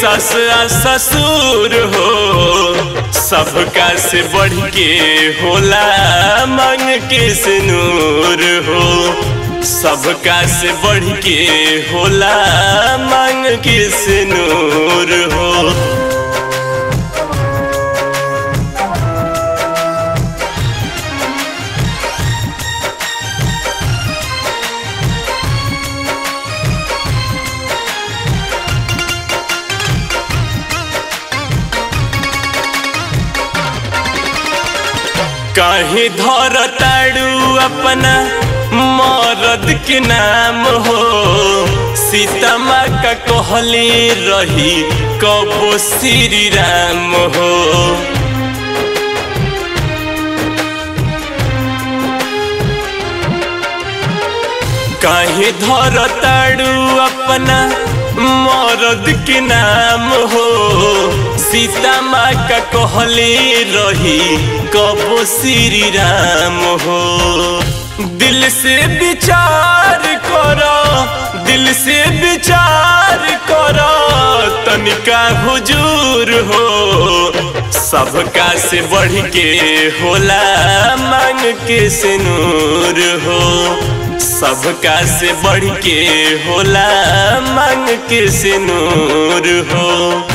सस आ ससुर हो सबका से बढ़ के होला मांग के सिनूर हो सबका से बढ़ के होला मांग के सिनूर हो काहे धर ताड़ू अपना मरद के नाम हो सीता माँ का कहली रही कबो श्री राम हो काहे धर ताड़ू अपना मरद के नाम हो सीता माँ का कहली रही कबो श्री राम हो दिल से विचार करो दिल से विचार करो तनिका हुजूर हो सबका से बढ़ के होला मांग के सिनूर हो सबका से बढ़ के होला मांग के सिनूर हो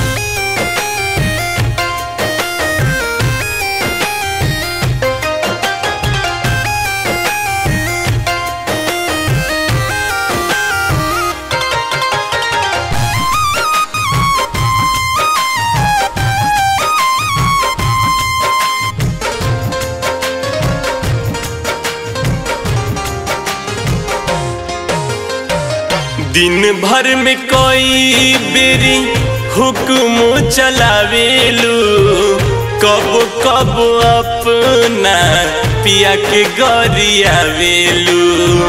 दिन भर में कोई बेरी हुक्म चलावेलू कब कब अपना पिया के गरियावेलू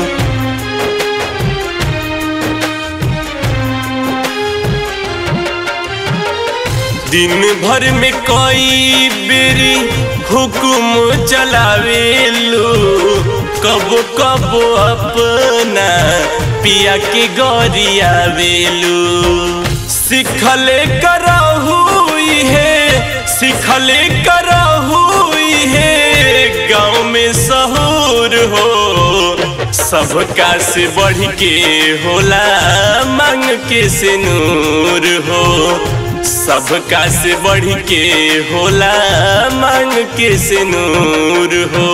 दिन भर में कोई बेरी हुक्म चलावेलू कब कब अपना पिया के गरिया वेलू सिखले करहु है सिखले करहु है गाँव में सहूर हो सबका से बढ़ के होला मांग के सिनूर हो सबका से बढ़ के होला मांग के सिनूर हो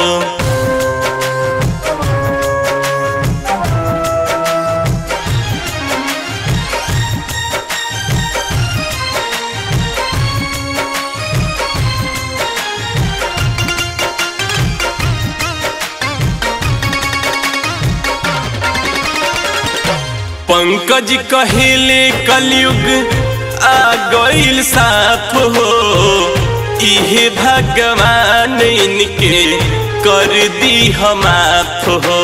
पंकज कहेले कलयुग आ गईल साफ हो इहे भगवान इनके कर दी हम आप हो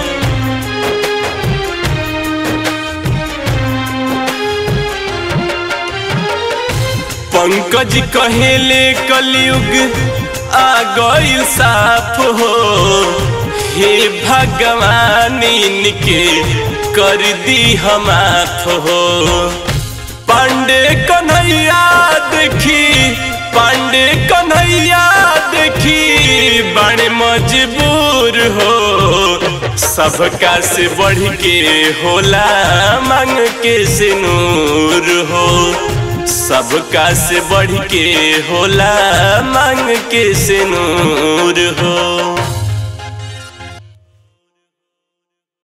पंकज कहेले कलयुग आ गईल साफ हो हे भगवान इनके कर दी हम हो पांडे कन्हैया देखी पांडे कन्हैया देखी बड़े मजबूर हो सबका से बढ़ के होला मांग के सिनूर हो सबका से बढ़ के होला मांग के सिनूर हो